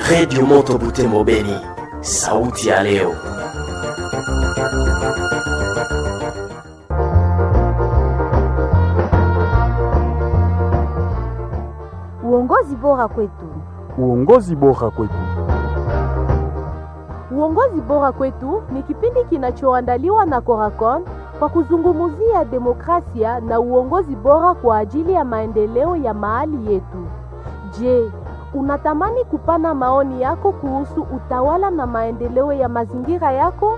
Redio Moto Butembo Beni, sauti ya leo. Uongozi bora kwetu. Uongozi bora kwetu. Uongozi bora kwetu ni kipindi kinachoandaliwa na Coracon kwa kuzungumzia demokrasia na uongozi bora kwa ajili ya maendeleo ya mahali yetu. Je, unatamani kupana maoni yako kuhusu utawala na maendeleo ya mazingira yako?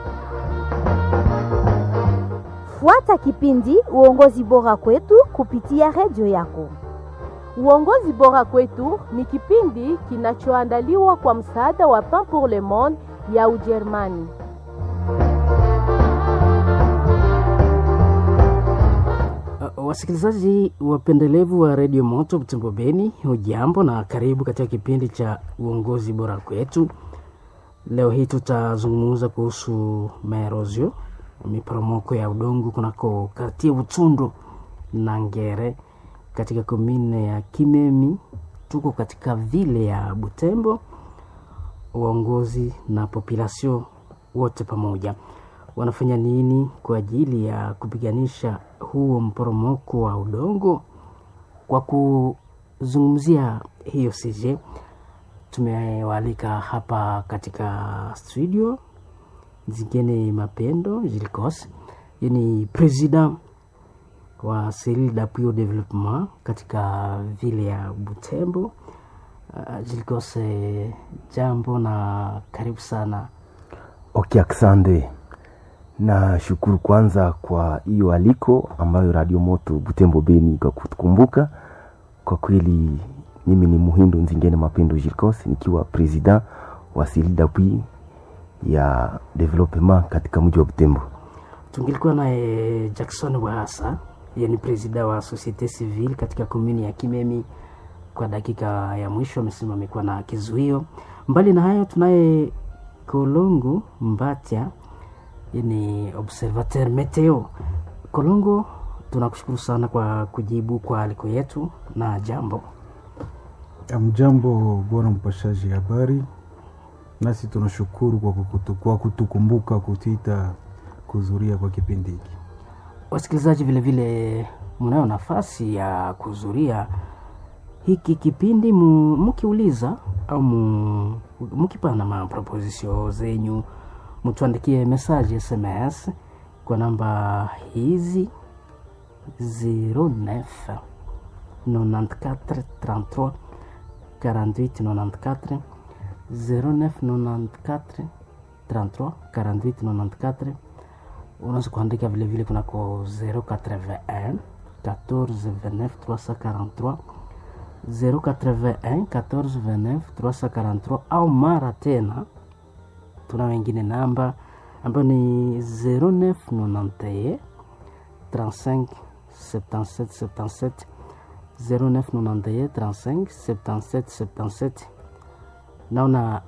Fuata kipindi Uongozi bora kwetu kupitia redio yako. Uongozi bora kwetu ni kipindi kinachoandaliwa kwa msaada wa Pain pour le Monde ya Ujerumani. Uh, wasikilizaji wapendelevu wa redio Moto Butembo Beni, hujambo na karibu katika kipindi cha uongozi bora kwetu. Leo hii tutazungumza kuhusu maerozio, miporomoko ya udongo kunako kartie Butundu na Ngere katika komine ya Kimemi. Tuko katika vile ya Butembo, uongozi na population wote pamoja wanafanya nini kwa ajili ya kupiganisha huo mporomoko wa udongo? Kwa kuzungumzia hiyo CJ, tumewaalika hapa katika studio Zingine Mapendo Jilikos, ni president wa Cellule d'appui au développement katika vile ya Butembo. Uh, Jilikos, jambo na karibu sana. Okay, asante. Na shukuru kwanza kwa hiyo aliko ambayo Radio Moto Butembo Beni kwa kutukumbuka. Kwa kweli mimi ni Muhindo Nzingene Mapendo Jirkos nikiwa president wa Cellule d'appui ya development katika mji wa Butembo. Tungilikuwa naye Jackson Wahasa, yeye ni president wa Societe Civile katika komuni ya Kimemi. Kwa dakika ya mwisho amesema amekuwa na kizuio. Mbali na hayo, tunaye Kolongo Mbatya ni observateur meteo. Kolongo, tunakushukuru sana kwa kujibu kwa aliko yetu na jambo. Amjambo bwana mpashaji habari, nasi tunashukuru kwa, kukutu, kwa kutukumbuka kutita kuzuria kwa kipindi hiki. Wasikilizaji vilevile mnayo nafasi ya kuzuria hiki kipindi mkiuliza au mkipana maproposisio zenyu mtuandikie message SMS kwa namba hizi 09 94 33 48 94 09 94 33 48 94. Unaweza kuandika vilevile kunako 081 14 29 343 081 14 29 343 au mara tena tuna wengine namba ambayo ni 0991 35 77 77 0991 35 77 77. Naona